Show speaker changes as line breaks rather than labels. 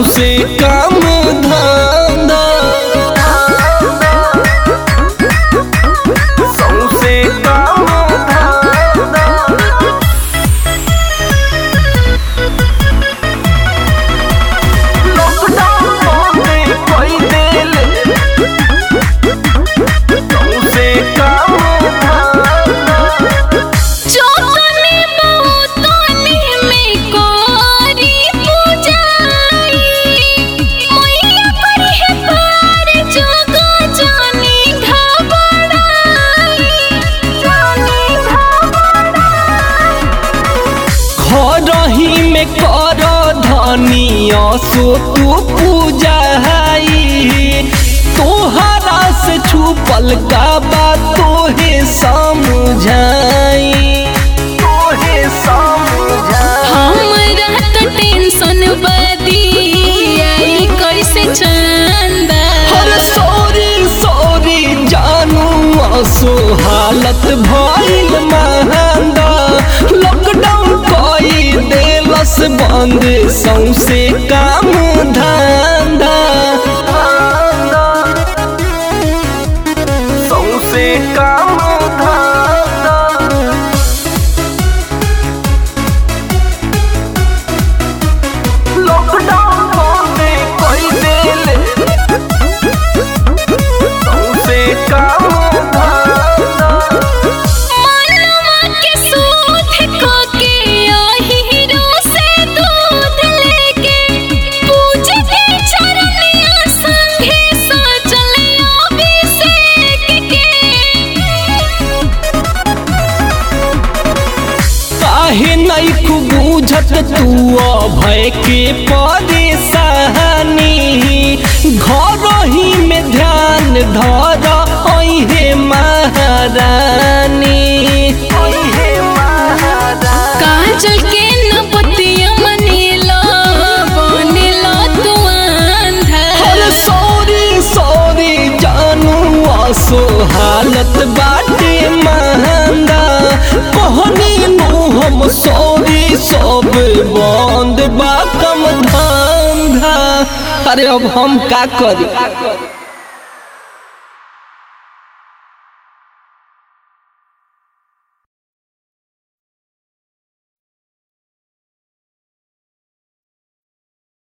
सौसे काम धंधा सौसे काम धंधा लॉकडाउन में कोई दिल सौसे काम धंधा
चौकने बहुतोने में कोरी पूजाई मैया पर है पार जगो जाने घबराई जाने घबराई
खरही में कर धनिया सो तू पूजा तोहरा से छुपल का बात तोहे समझाई तोहे समझाई
हमरा तो टेंशन बदी आई कैसे चंदा
हर सॉरी सॉरी जानू असो हालत भइल महंगा लॉकडाउन कई देलस बंद सौसे काम धंधा सौसे काम धंधा लॉकडाउन में कोई दिल सौसे काम धंधा
मनवा के सूद को के हीरो से दूध लेके पूजे के चरनिया संगे सजल अभिषेक के
काहे नहीं खूब बुझत तू अभय के परेशानी घर ही में ध्यान धर अहे महारानी अहे महारानी
काजल के न पतिया मनेला बनेला तू अंधा
अरे सॉरी सॉरी जानू आसो हालत बाटे महंगा कहनी नु हम सॉरी सब बंद बा कम धंधा अरे अब हम का करी